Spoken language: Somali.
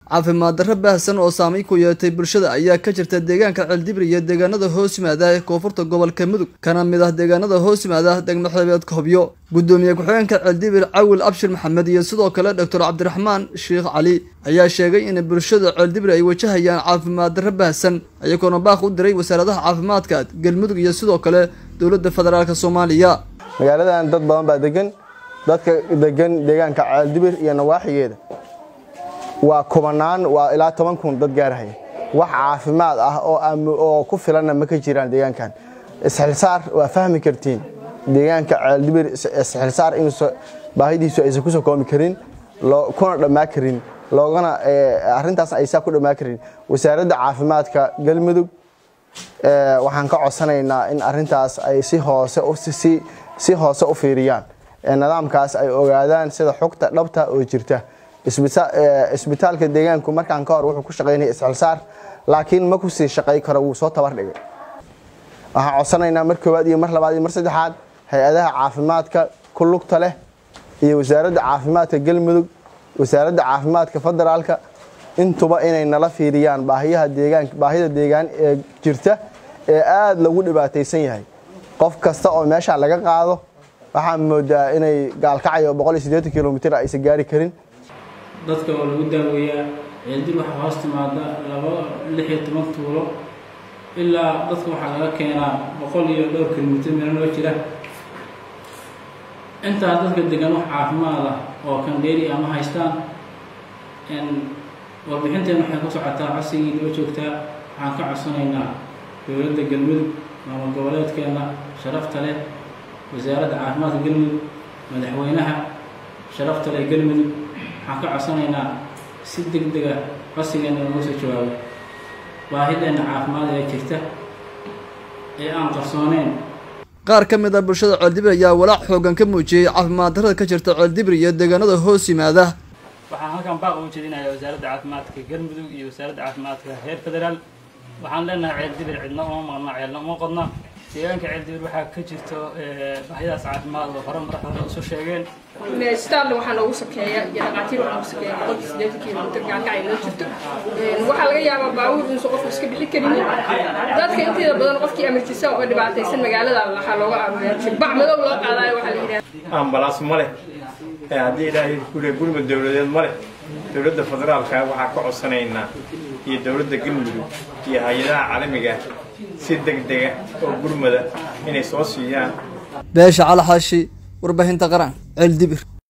caafimaad darro baahsan oo saameyn ku yeetay bulshada ayaa ka jirta deegaanka ceeldibir iyo deegaanada hoos yimaada ee koonfurta gobolka mudug kana mid ah deegaanada hoos yimaada degmo xeebeedka hobyo gudoomiye ku-xigeenka ceeldibir cawil abshir maxamed iyo sidoo kale doctor cabdiraxmaan sheekh cali ayaa sheegay in bulshada ceeldibir ay wajahayaan caafimaad darro baahsan iyagoona baaq u diray wasaaradaha caafimaadka galmudug iyo sidoo kale dowladda federaalk soomaaliya magaaladan dad badan baa degan dadka degan deegaanka ceeldibir iyo nawaaxigeeda waa kubanaan waa ilaa toban kun dad gaarhaya wax caafimaad ah oo ku filanna ma ka jiraan deegaankan isxilsaar waa fahmi kartiin deegaanka ceeldibir isxilsaar in baahidiisu aysan kusoo koomi karin kuna dhammaa karin loogana arintaas aysaa ku dhammaa karin wasaaradda caafimaadka galmudug waxaan ka codsanaynaa in arintaas ay si hoose si hoose u fiiriyaan nidaamkaas ay ogaadaan sida xogta dhabta oo jirta isbitaalka deegaanku markaan ka hor wuxuu ku shaqaynaya isxilsaar laakiin ma ku sii shaqay karo wuu soo tabar dhigay waxaan codsanaynaa mar koowaad iyo mar labaad iyo mar saddexaad hay-adaha caafimaadka ku lugta leh iyo wasaaradda caafimaadka galmudug wasaaradda caafimaadka federaalka intuba inay nala fiiriyaan baahiyaha deegaan baahida deegaan ee jirta ee aada lagu dhibaataysan yahay qof kasta oo meeshaan laga qaado waxaan moodaa inay gaalkacayo boqol iyo siddeetan kilomitr aysan gaari karin dadka oo lagu daaweeyaa ceeldir waxaa hoos timaada laba lix iyo toban tuulo ilaa dadka waxaa laga keenaa boqol iyo dhowr kilomitr meelo loo jira intaa dadka degan wax caafimaad ah oo kandheeri ama haystaan warbixinteena waxay ku socotaa codsigii noo joogtaa waxaan ka codsanaynaa dowladda galmudug maamul goboleedkeena sharafta leh wasaaradda caafimaadka galmudug madaxweynaha sharafta leh galmudug waxaan ka codsanaynaa si deg dega codsigeena looga soo jawaabo baahideenna caafimaad ee jirta ee aan qarsooneyn qaar ka mid ah bulshada ceeldibir ayaa walaac xoogan ka muujiyey caafimaad darrada ka jirta ceeldibir iyo deegaanada hoos yimaada waxaan halkan baaq ugu jeedinayaa wasaaradda caafimaadka galmudug iyo wasaaradda caafimaadka heer federaal waxaan leenahay ceeldibir cidna uma maqna ceelna uma qodna deegaanka ceeldibir waxaa ka jirto baahidaas caafimaad oo hore madaxda usoo sheegeen starle waxaa noogu sokeeya iyo dhaqaatiir waxaa noogu sokeeya boqolkii siddeetan kilomitr gaalkacay noo jirto waxaa laga yaabaa baabuur inuusan qofku iska bixi karinin dadka inteeda badan qofkii amartisa oo dhibaataysan magaalada waxaa looga aruuriyaa jilbac madow loo qaadayo waxaa la yidhaha ambalaas ma leh haddii ilaahay kule gurmud dowladeed ma leh dowladda federaalka waxaa ka codsanaynaa iyo dowladda galmudug iyo hay-adaha caalamiga si deg dega oo gurmada inay soo siiyaan beesha calaxaashi warbaahinta qaran ceeldibir